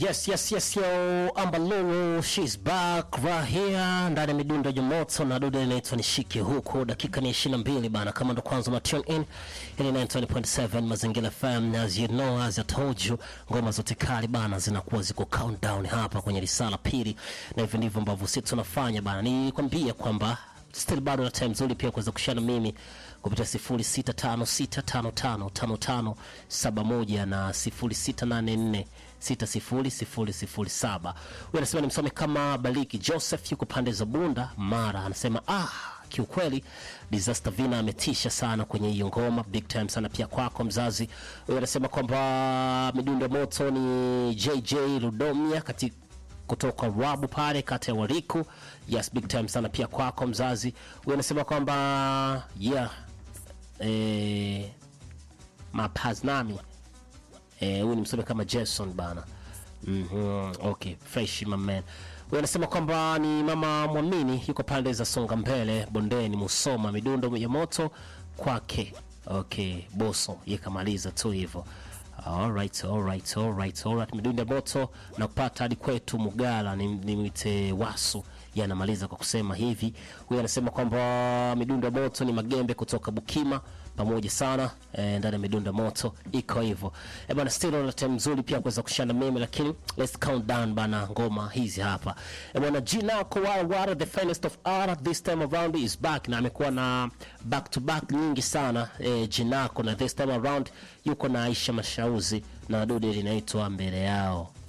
Yes, yes, yes, yo, Ambalulu, she's back right here ndani ya midundo ya moto na dude inaitwa nishike huku. Dakika ni 22 bana, kama ndo kwanza una tune in, hii ni 90.7 Mazingira FM. As you know, as I told you, ngoma zote kali bana zinakuwa ziko countdown hapa kwenye risala pili, na hivyo ndivyo ambavyo sisi tunafanya bana. Nikwambie kwamba still bado na time nzuri pia kuweza kushana mimi kupitia 0656555571 na 0684600007. Huyu anasema nimsome kama Baliki Joseph, yuko pande za Bunda Mara, anasema ah, kiukweli Disaster Vina ametisha sana kwenye hiyo ngoma, big time sana pia kwako mzazi. Huyu anasema kwamba midundo ya moto ni JJ Ludomia katika kutoka Rabu pale kata ya Wariku. Yes, big time sana pia kwako mzazi. Huyu anasema kwamba yeah, eh, mapaznami eh, huyu ni msome kama Jason bana. Mhm, okay, fresh my man. Huyu anasema kwamba ni mama Mwamini yuko pande za Songa Mbele Bondeni Musoma, midundo ya moto kwake. Okay, boso yekamaliza tu hivyo. Alright, alright, alright, alright. Midundo ya moto na kupata hadi kwetu Mugala ni, ni mwite Wasu yanamaliza kwa kusema hivi. Huyu anasema kwamba midundo ya moto ni Magembe kutoka Bukima pamoja sana eh, ndani ya midundo ya moto iko hivyo. Eh bana, still on time nzuri pia kuweza kushana mimi, lakini let's count down bana, ngoma hizi hapa. Eh bana, Gina Kowara Wara the finest of R this time around is back na amekuwa na back to back nyingi sana eh, Jinako na this time around yuko na Aisha Mashauzi na dude linaitwa mbele yao.